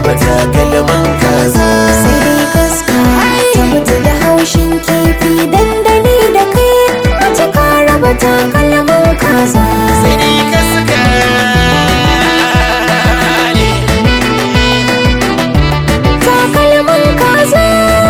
raba takalman kaza sai dai kaska ta mutu da haushin kifi dandali da kai mace ka raba takalman kaza sai dai kaska ne takalman kaza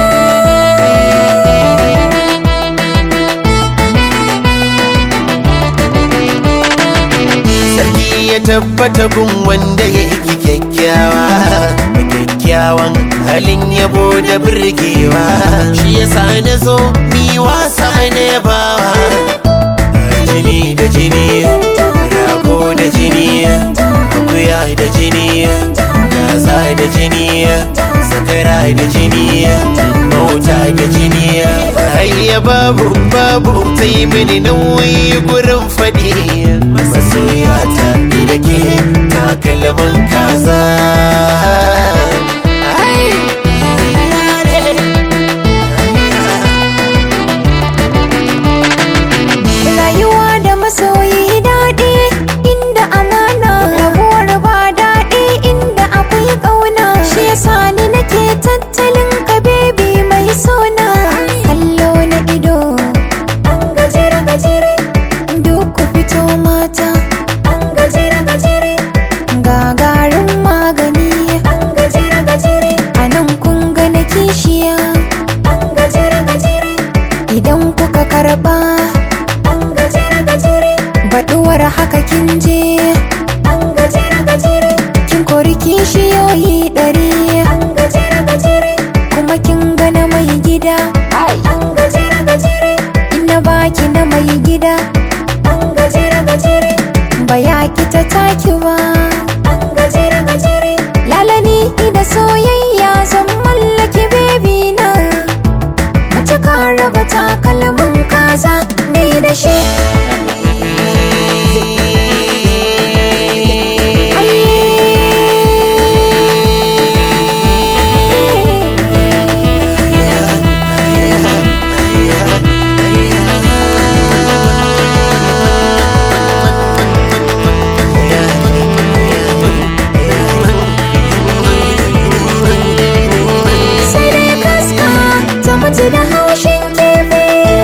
sarki ya tabbata gun wanda ya yi kyakkyawa kyakkyawan halin yabo da birgewa shi ya sa na zo mi wasa ne bawa jini da jini rago da jini akuya da jini kaza da jini zakara da jini mota da jini hayya babu babu ta yi mini nauyi gurin faɗi masoyata ni da ke takalman kaza rayuwa da masoyi daɗi inda amana rabuwar ba daɗi inda akwai ƙauna shi yasa ni nake tattalin ka bebi mai sona kallo na ido an gajere gajere duk ku fito mata an gajere gajere gagarin magani an gajere gajere a nan kun ga na kishiya an gajere gajere idan kuka karba an gajere gajere baɗuwar haka kin je an gajere gajere kin kori kishiyoyi ɗari an gajere gajere kuma kin gana mai gida an gajere gajere ina baki na mai gida an gajere gajere ba ya ki ta taki ba an gajere gajere lalani da soyayya zan mallaki bebi na mace ka raba takalmin kaza ne da shi sai dai kaska ta mutu da haushin kifi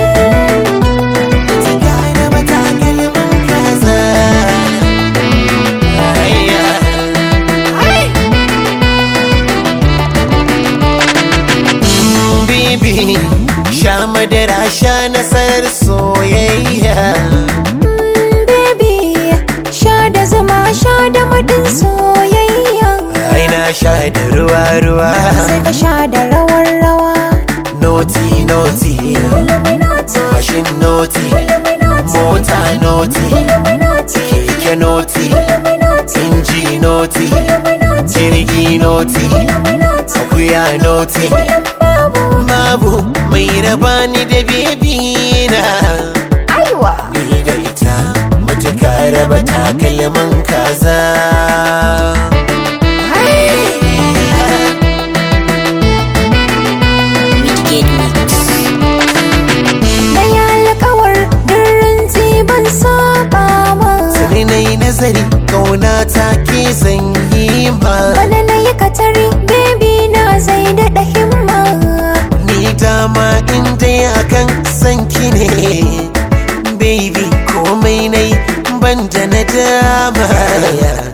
Bibi, sha madara sha nasarar soyayya Mm, baby sha da zuma sha da madin soyayya ai na sha da ruwa ruwa sai ka sha da rawar rawa noti noti Illuminati, mashin noti Illuminati, mota noti Illuminati, keke noti Illuminati, inji noti Illuminati, jirgi noti Illuminati, akuya noti babu babu mai raba ni da bebi na aiwa ni da ita matuka raba takalman kaza na yi alkawar durin ban saba ma sai na yi nazari kauna ta ke zanyi ma bana na yi katari baby na zai daɗa himma ni dama in dai akan sanki ne baby komai nai ban da na dama